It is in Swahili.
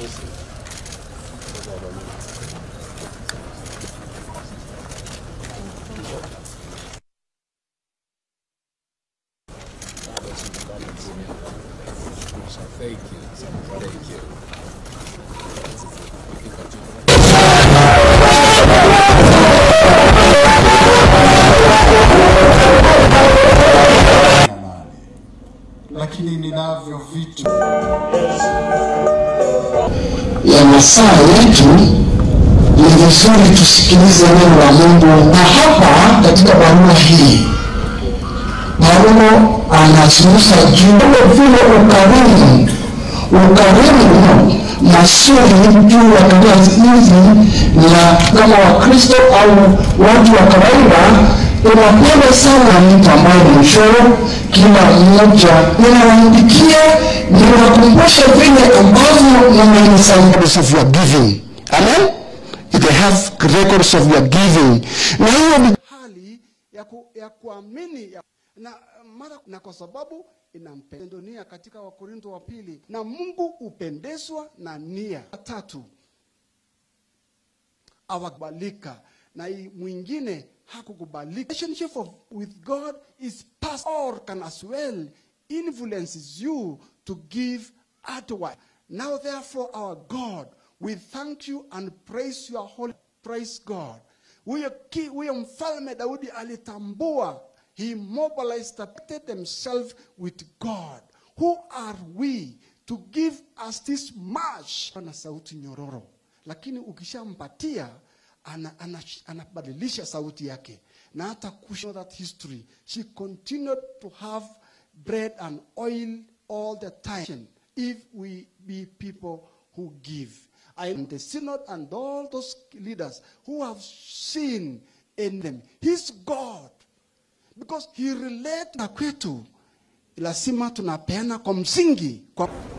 Thank you. Thank you. na nane, lakini ninavyo vitu ya masaa yetu ni vizuri tusikilize neno la Mungu, na hapa katika barua hii Paulo anazungumza juu ya vile ukarimu, ukarimu mazuri juu ya tabia hizi, na kama Wakristo au watu wa kawaida tunapenda sana mtu ambaye ni mchoro, kila mmoja ninawaandikia, ninawakumbusha vile ambavyo mmenisaidia of your giving. Amen. They have records of your giving. Na hiyo ni hali ya, ku, ya kuamini ya, na mara na kwa sababu inampenda nia katika Wakorintho wa pili, na Mungu hupendezwa na nia. Tatu, awakubalika na hii mwingine hakukubalika. Relationship of, with God is past or can as well influences you to give otherwise. Now therefore our God, we thank you and praise your holy praise God. Huyo ki- huyo mfalme Daudi alitambua he mobilized protected himself with God. Who are we to give us this much? Na sauti nyororo, lakini ukishampatia ana, ana, anabadilisha sauti yake na hata kusho that history she continued to have bread and oil all the time if we be people who give I am the synod and all those leaders who have seen in them his God because he relate na kwetu lazima tunapeana kwa msingi kwa